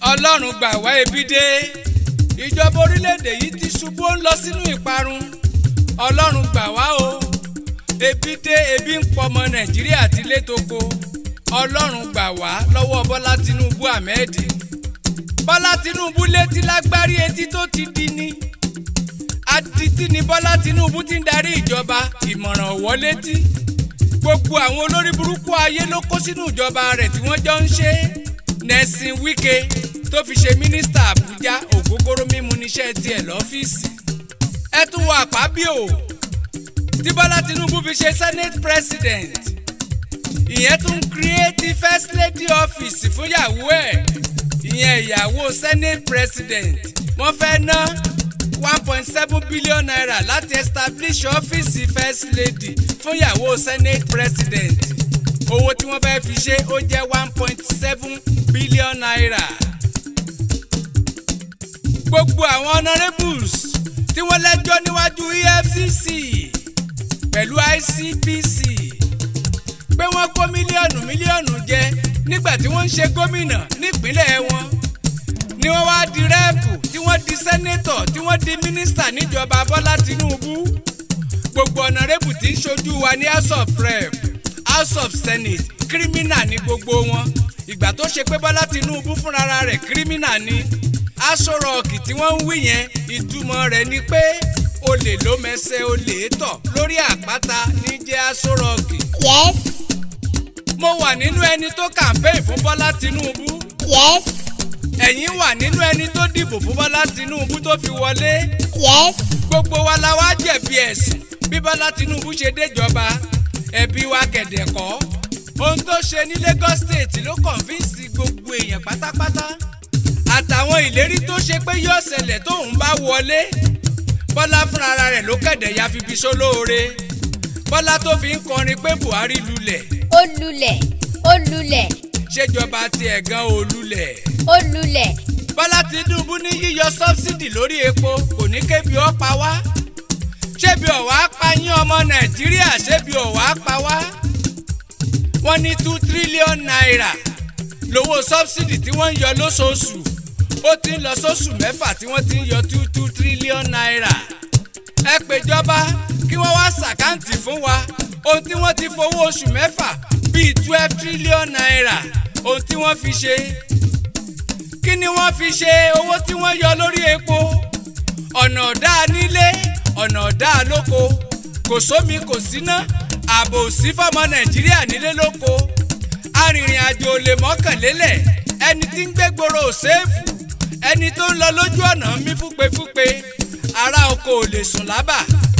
ọlọ́run gbà wá ebi dé ìjọba orílẹ̀-èdè yìí ti ṣubú ó ń lọ sínú ìparun ọlọ́run gbà wá o ebi dé ebi ń pọmọ nàìjíríà ti létoko ọlọ́run gbà wá lọ́wọ́ bọ́lá tinubu ahmed bọ́lá tinubu létí lágbárí etí tó ti di ní adití ni bọ́lá tinubu ti ń darí ìjọba ìmọ̀ràn ọ̀wọ́ létí gbogbo àwọn olórí burúkú ayé ló kó sínú ìjọba rẹ̀ tí wọ́n jọ ń ṣe Nelson Wike tó fi ṣe mínísítà Àbújá ògógóró mímu níṣẹ́ tiẹ̀ lọ́fíìsì ẹ tún wọ àpábíò tí Bọ́lá Tinubu fi ṣe senate president ìyẹn tún create first lady office fúnyàwó ẹ̀ ìyẹn ìyàwó senate president wọ́n fẹ́ ná one point seven billion naira láti establish ọ́fíìsì first lady fún ìyàwó senate president owó tí wọ́n fẹ́ fi ṣe ó jẹ́ one point seven billion naira. gbogbo àwọn honourables tí wọ́n lẹ́jọ́ níwájú EFCC pẹ̀lú ICPC pé wọ́n kó mílíọ̀nù mílíọ̀nù jẹ nígbà tí wọ́n ń ṣe gómìnà nípínlẹ̀ wọn ni wọ́n wá di rẹ́ẹ̀pù tí wọ́n di sẹ́nétọ̀ tí wọ́n di mínísítà níjọba Bọ́lá Tinubu gbogbo ọ̀nàrẹ́bù tí ń ṣojú wa ní house of rep house of senate kírímínà ní gbogbo wọn ìgbà tó ṣe pé Bọ́lá Tinubu fúnra rẹ̀ kírímínà ni aṣọ rọọkì tí wọ́n ń wí yẹn ìtumọ̀ rẹ̀ ni pé olè ló mẹsẹ̀ olè tọ̀ lórí àpáta ní jẹ́ aṣọ rọọkì. yes mo wà nínú ẹni tó kàmpéè fún Bọ́lá Tinubu yes ẹ̀yin wà nínú ẹni tó dìbò fún Bọ́lá Tinubu tó fi wọlé yes gbogbo wa la wá jẹ̀bi ẹ̀sùn bí Bọ́lá Tinubu ṣe déjọba ẹ̀bi wa kẹ̀dẹ̀ kọ́ ohun tó ṣe ní Lagos State ló kọ̀ǹfíìsì gbogbo èèyàn pátápátá àtàwọn ìlérí tó ṣe pé yóò ṣẹlẹ̀ tóun bá wọlé Bọ́lá fúnra rẹ̀ ló kẹ̀dẹ̀ ya fi bí sólóore Bọ́lá tó fi ń kọrin pé Buhari lulẹ̀ ó lulẹ̀ ó lulẹ̀ ṣèjọba tiẹ̀ gan ò lulẹ̀ ó lulẹ̀ Bọ́lá Tinubu ní yíyọ sọ́bsidì lórí epo kò ní kébi ó pa wá ṣébi ọ̀wá pa yín ọmọ Nàìjíríà ṣébi ọ̀wá pa wá wọ́n ní two trillion naira lówó sọ́bsidì tí wọ́n ń yọ lóṣooṣù ó ti ń lọ sóṣù mẹ́fà tí wọ́n ti ń yọ two two trillion naira ẹ péjọba kí wọ́n wá ṣàkáǹtì fún wa ohun tí wọ́n ti fowó oṣù mẹ́fà bíi twelve trillion naira ohun tí wọ́n fi ṣe kí ni wọ́n fi ṣe owó tí wọ́n yọ lórí epo ọ̀nà ọ̀dá nílé ọ̀nà ọ̀dá lóko kò sómi kò síná ààbò sí fọmọ nàìjíríà nílé lóko arìnrìn àjò ò lè mọ́kànlélẹ̀ ẹni tí ń gbé gbòòrò ṣéèfù ẹni tó ń lọ lójú ọ̀nà mí fúpefúpe ará oko ò lè sùn lábà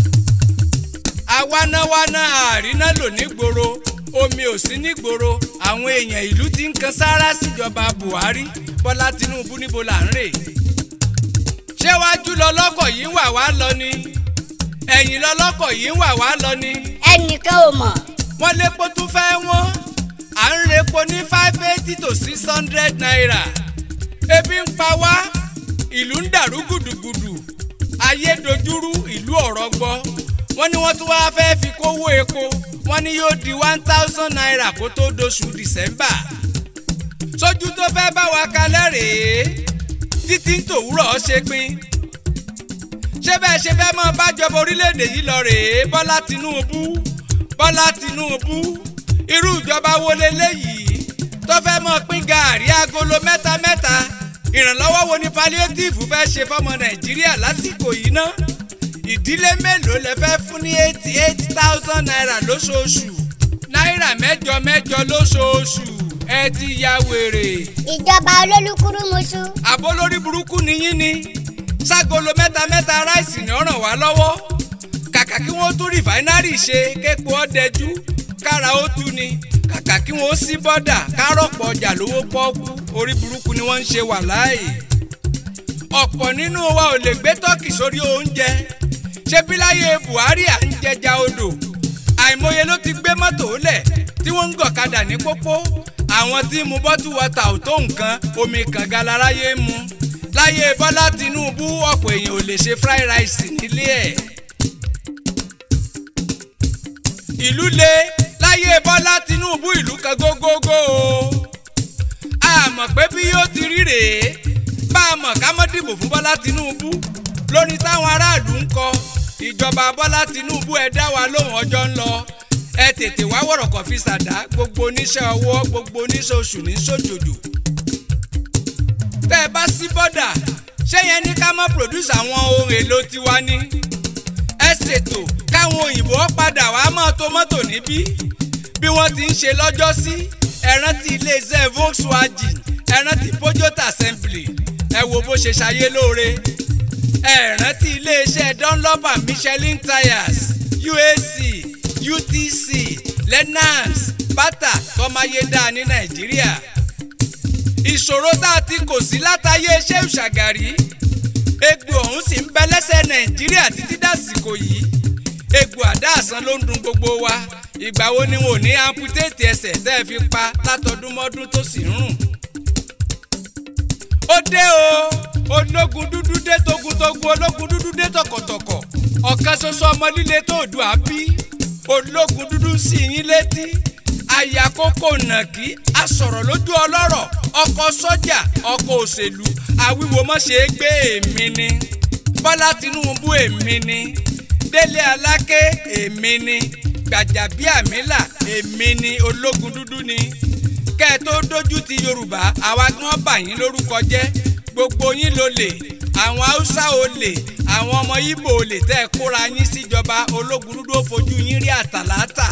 awánáwáná àríná lò nígboro omi ò sí nígboro àwọn èèyàn ìlú ti ń kan sáárá síjọba buhari bọ́lá tinubu níbo là ń rè ṣé wájú lọlọ́kọ̀ yìí ń wà wá lọ ni ẹ̀yìn lọlọ́kọ̀ yìí ń wà wá lọ ni ẹnìkan ò mọ̀ wọ́n lépo tún fẹ́ wọ́n à ń repo ní five eighty to six hundred naira ebi ń pa wá ìlú ń dàrú gùdùgùdù ayé dojúrú ìlú ọ̀rọ̀ gbọ́ wọ́n ní wọ́n tún wá fẹ́ fi kówó epo wọ́n ní yóò di one thousand naira kó tó doṣù december sójú tó fẹ́ bá wa kalẹ̀ rèé títí ń tòwúrọ̀ ṣe pin ṣé bẹ́ẹ̀ ṣe fẹ́ mọ́ bájọba orílẹ̀-èdè yìí lọ rèé bọ́lá tinúbú bọ́lá tinúbú irú ìjọba wo leléyìí tó fẹ́ mọ́ pín gàárì agolo mẹ́ta mẹ́ta ìrànlọ́wọ́ wo ni palliative fẹ́ ṣe fọ́mọ nàìjíríà lásìkò yìí ná ìdílé mélòó lẹ fẹ́ fún ní eighty eight thousand naira lóṣooṣù náírà mẹ́jọ mẹ́jọ lóṣooṣù ẹ ti ya wèrè ìjọba olólùkúrúmuṣu àbó lórí burúkú nìyí ni ságolo mẹ́ta mẹ́ta ráìsì ni ó ràn wá lọ́wọ́ kàkà kí wọ́n tún rìfáínárì ṣe képo ọ̀dẹ́jú kára ó tú ni kàkà kí wọ́n sí bọ́dà kárọ̀pọ̀ ọjà lówó pọ́ọ́kú orí burúkú ni wọ́n ń ṣe wà láàyè ọ̀pọ̀ nínú wa ò lè gbé tọ́kì sórí oúnjẹ ṣé bí láyé Buhari à ń jẹja odò àìmọye ló ti gbé mọ́tò lẹ̀ tí wọ́n ń gọ̀kadà ní pópó àwọn tí ń mu bọ́tù wọ́tà ò tó nǹkan omi kànga láráyé ń mu láyé Bọ́lá Tinubu ọ̀pọ̀ èèyàn ò lè ṣe fried rice nílé ẹ̀. ìlú le láyé Bọ́lá Tinubu ìlú kan gógógó o a mọ̀ pé bí yóò ti rí rèé a mọ̀ ká mọ́ dìbò fún Bọ́lá Tinubu lórí táwọn aráàlú ń kọ ìjọba Bọ́lá Tinubu ẹ dá wa lóhùn ọjọ́ ń lọ ẹ tètè wá wọ̀rọ̀kọ̀ fi ṣàdá gbogbo oníṣẹ́ ọwọ́ gbogbo oníṣẹ́ oṣù ní sójòjò tẹ́ ẹ bá sí bọ́dà ṣé yẹn ní ká mọ́ produce àwọn ohun èlò tiwa ní ẹ ṣètò káwọn òyìnbó padà wá mọ́ tòmọ́tò níbí bí wọ́n ti ń ṣe lọ́jọ́ sí ẹ rántí iléeṣẹ́ Volkswagen ẹ rántí Peugeot assembly ẹ wo bó ṣe ṣayé lóore ẹ rántí iléeṣẹ́ Dunlop and Michelin tires UAC UTC Lennox Bata tọ́máyédá ní Nàìjíríà ìṣòro tá a ti kò sí látàyè iṣẹ́ ìṣàgàrí egbò ọ̀hún sì ń bẹ lẹ́sẹ̀ Nàìjíríà títí dàsìkò yìí egbò àdáàsán ló ń dun gbogbo wa ìgbà wo ni wọn ò ní amputéètì ẹsẹ̀ tẹ́ ẹ fi pa látọdúnmọ́dún tó sì ń rùn. ó dé o ológun dúdú dé togun-togun ológun dúdú dé tọkọ̀tọkọ̀ ọ̀kan ṣoṣo ọmọ líle tó dùn á bí ológun dúdú sí yín létí àyà kókó nàkí asọ̀rọ̀ lójú ọlọ́rọ̀ ọkọ̀ sọ́jà ọkọ̀ òṣèlú àwíwo mọ́ ṣe é gbé èmi ni Bọ́lá Tinubu èmi ni Délé Aláké èmi ni Gbàjàbíàmílà èmi ni ológun dúdú ni kẹ́ ẹ tó dójú ti Yorùbá àwa gan bà yín lórúkọ jẹ́ gbogbo yín ló lè àwọn Haúsá ò lè àwọn ọmọ Ìgbò ò lè tẹ́ ẹ kóra yín síjọba ológun dúdú ó fojú yín rí àtàlátà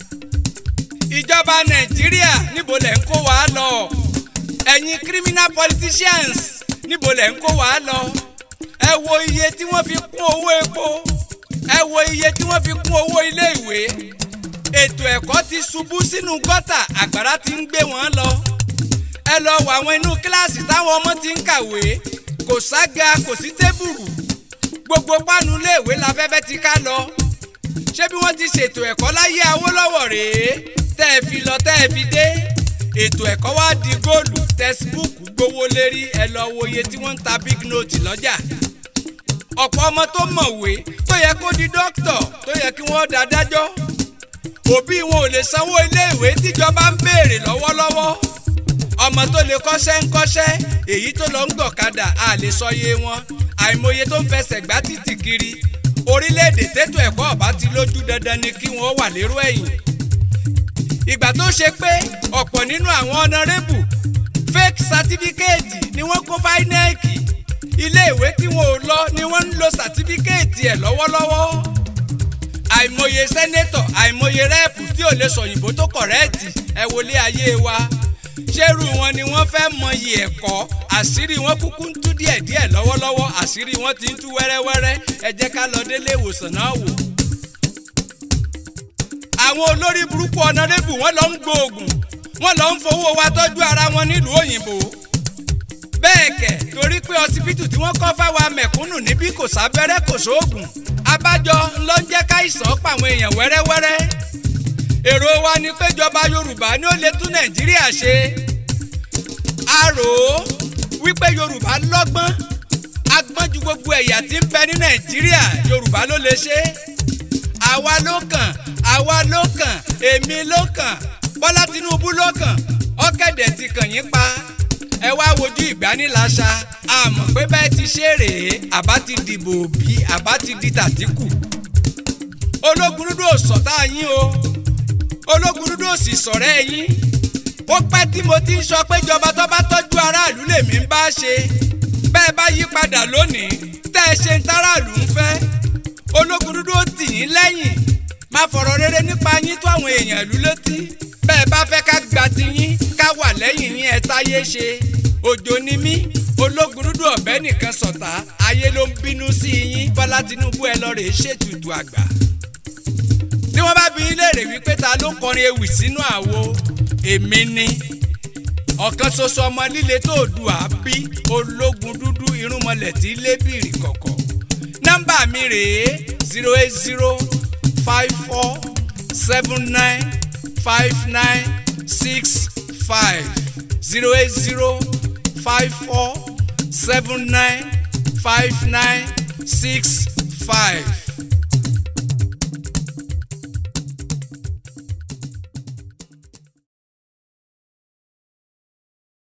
ìjọba Nàìjíríà níbo lẹ̀ ń kó wa lọ ẹ̀yin criminal politicians níbo lẹ̀ ń kó wa lọ ẹ wo iye tí wọ́n fi kún owó epo ẹ wo iye tí wọ́n fi kún owó ilé ìwé ètò ẹ̀kọ́ ti ṣubú sínú gọ́tà àgbàrá ti ń gbé wọn lọ ẹ lọ wọ àwọn inú kíláàsì táwọn ọmọ ti ń kàwé kò sága kò sí tébùrù gbogbo páànù iléèwé láfẹ́fẹ́ ti ká lọ ṣé bí wọ́n ti ṣètò ẹ̀kọ́ láyé Awólọ́wọ̀ rèé tẹ́ ẹ fi lọ tẹ́ ẹ fi dé ètò ẹ̀kọ́ wá di góòlù tẹ́síbúùkù gbowó lérí ẹ lọ wo iye tí wọ́n ń ta big note lọ́jà ọ̀pọ̀ ọmọ tó mọ̀wé tó yẹ kó di dókítọ̀ tó yẹ kí wọ́n dá dájọ́ òbí wọn ò lè sanwó iléèwé tíjọba ń béèrè lọ́wọ́lọ́wọ́ ọmọ tó lè kọ́ṣẹ́ ń kọ́ṣẹ́ èyí tó lọ ń gbọ̀kadà a lè sọ iye wọn àìmọye tó ń fẹsẹ̀ gbá títì kiri orílẹ̀-èdè tètò ẹ̀kọ́ ọ̀bá ti lójú dandan ni kí wọ́n wà lérò ẹ̀yìn ìgbà tó ṣe pé ọ̀pọ̀ nínú àwọn ọ̀nàrẹ́bù fake certificate ni wọ́n kó fáínẹ́ẹ̀kì iléèwé tí wọn ò lọ ni wọ́n ń lo certificate ẹ̀ lọ́wọ́lọ́wọ́ àìmọye sẹ́nétọ̀ àìmọye rẹ́ẹ̀pù tí ò lè sọ̀yìnbó tó kọ̀rẹ́ẹ̀tì ẹ wọlé ayé wa ṣérú wọn ni wọ́n fẹ́ mọyì ẹ̀kọ́ àṣírí wọn kúkú ń tú díẹ̀díẹ̀ lọ́wọ́lọ́wọ́ àṣírí wọn ti ń tú wẹ́rẹ́wẹ́rẹ́ ẹ jẹ́ ká lọ délé ìwòsàn náà wò. àwọn olórí burúkú ọ̀nàdébù wọ́n lọ ń gbóògùn wọ́n lọ ń fowó wa tọ́jú ara wọn nílùú òyìnbó bẹ́ẹ̀ kẹ̀ torí pé ọsibítù tí wọ́n kọ́ fáwa mẹ̀kúnnù níbí kò sábẹ́rẹ́ kò sóògùn abájọ ló ń jẹ́ káìsàn pàwọn èèyàn wẹ́rẹ́wẹ́rẹ́ èrò wa ni péjọba yorùbá ni ó lè tún nàìjíríà ṣe a rò ó wípé yorùbá lọ́gbọ́n agbọ́n ju gbogbo ẹ̀yà tí ń bẹ ní nàìjíríà yorùbá ló lè ṣe àwa ló kàn àwa ló kàn èmi ló kàn bọ́lá tinubu ló kàn ọ̀kẹ́dẹ̀ ti kàn yín pa ẹ wá wojú ìgbaniláṣà àmọ́ pé bẹ́ẹ̀ ti ṣe rèé àbá ti dìbò bí àbá ti di tàtíkù ológun dúdú ò sọ̀tá yín o ológun dúdú ò sì sọ̀rẹ́ yín ó pẹ́ tí mo ti ń sọ pé ìjọba tó bá tọ́jú aráàlú lèmi ń bá ṣe bẹ́ẹ̀ bá yí padà lónìí tẹ́ ẹ ṣe ń táràlú ń fẹ́ ológun dúdú ó tì yín lẹ́yìn máa fọ̀rọ̀ rere nípa yín tó àwọn èèyàn ìlú létí bẹ́ẹ̀ bá fẹ́ ká gba ti yín ká wà lẹ́yìn yín ẹ táyé ṣe òjò ni mí ológun dúdú ọ̀bẹ nìkan sọ̀tá ayé ló ń bínú sí yín bọ́lá tinubu ẹ lọ rèé ṣètùtù àgbà tí wọ́n bá bi yín léèrè wípé ta ló kọrin ewì sínú àwo èmi ni ọ̀kan ṣoṣo ọmọ líle tó dùn àbí ológun dúdú irúnmọlẹ̀ tí lébìrì kọ̀kọ̀ nọ́mbà mi rèé zero eight zero five four seven nine five nine six five zero eight zero five four seven nine five nine six five